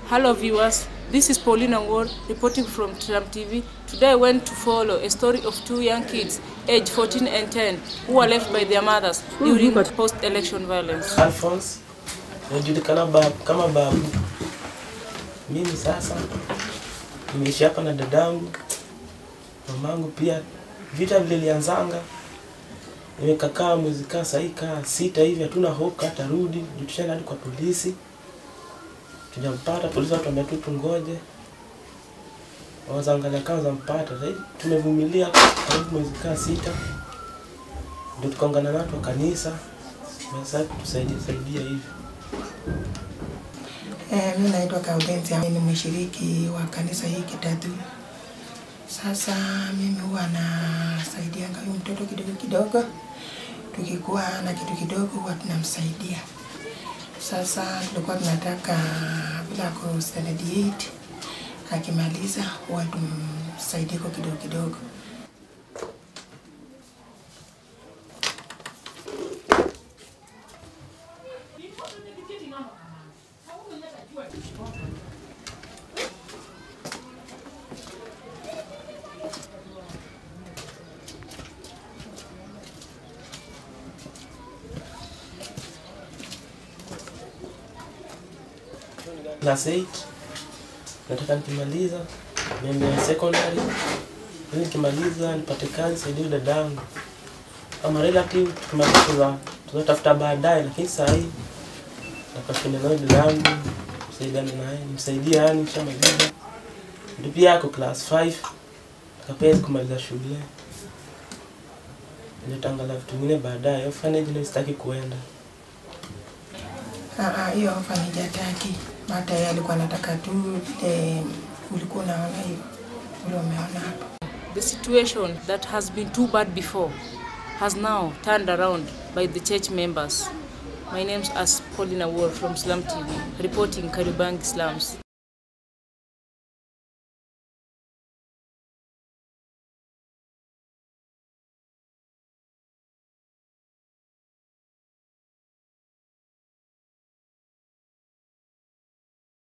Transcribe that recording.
Hello viewers, this is Paulina Ward reporting from Tram TV. Today I went to follow a story of two young kids, aged 14 and 10, who were left by their mothers during post-election violence. Alphonse najulikana babu, kama babu. Mimi sasa nimeishi hapa na dadangu, mamangu pia. Vita vile lianzanga, nimekakaa mwezi kaa sahii kaa sita hivi, hatuna hope hata rudi juu tushaenda hadi kwa polisi, tujampata. Polisi watuambia tu tungoje, wazaangalia kama zampata. Sahii tumevumilia karibu mwezi kaa sita, ndio tukaungana na watu wa kanisa sasa tusaidia saidia hivi. Eh, mi naitwa Gaudenzia, ni mshiriki wa kanisa hii Kitatu. Sasa mimi huwa nasaidianga huyu mtoto kidogo kidogo, tukikuwa na kitu kidogo huwa tunamsaidia. Sasa tulikuwa tunataka bila ku standard 8 akimaliza huwa tumsaidie kwa kidogo kidogo. Class 8 nataka nikimaliza niende secondary, ili nikimaliza nipate kazi saidie dadangu kama relative, tukimaliza tuza tutatafuta baadaye, lakini saa hii nataka tuende naye dadangu, tusaidiane naye, nimsaidie yani, nishamaliza ndio pia ako class 5 akapea kumaliza shule ndio tangala vitu vingine baadaye. Orphanage ndio sitaki kuenda. Ah, ah, hiyo ofa nijataki. Hata yeye alikuwa anataka tu vile ulikuwa unaona hiyo ule umeona hapo. The situation that has been too bad before has now turned around by the church members. My name is Paulina Ward from Slum TV, reporting Kariobangi slums.